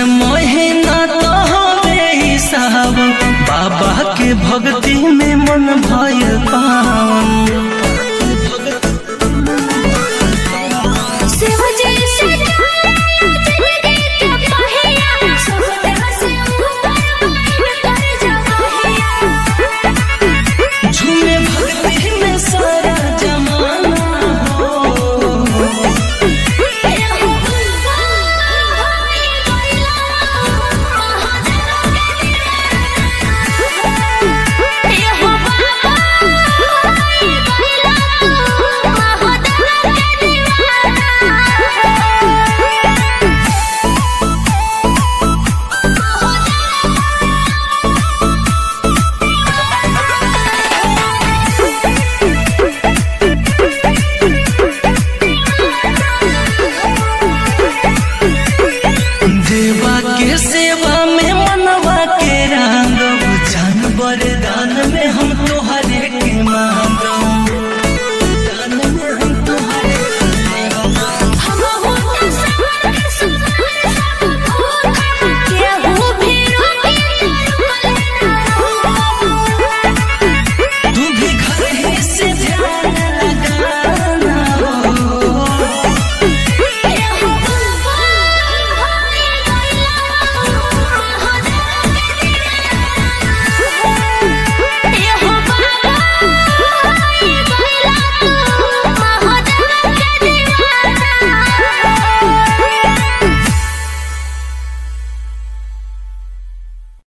महीना तो हवे ई सावन बाबा के भक्ति में मन भयल पावन शिव जी से जिंदगी के पहिया समुद्र से ऊपर बैठ कर जगहिया झूमे भक्ति में सारा जमाना हो एहो बुलबुल होई गइला महादेव के दीवाना एहो बाबा होई गइला महादेव के दीवाना देवा के सेवा में मनवा के रंग जान बरदा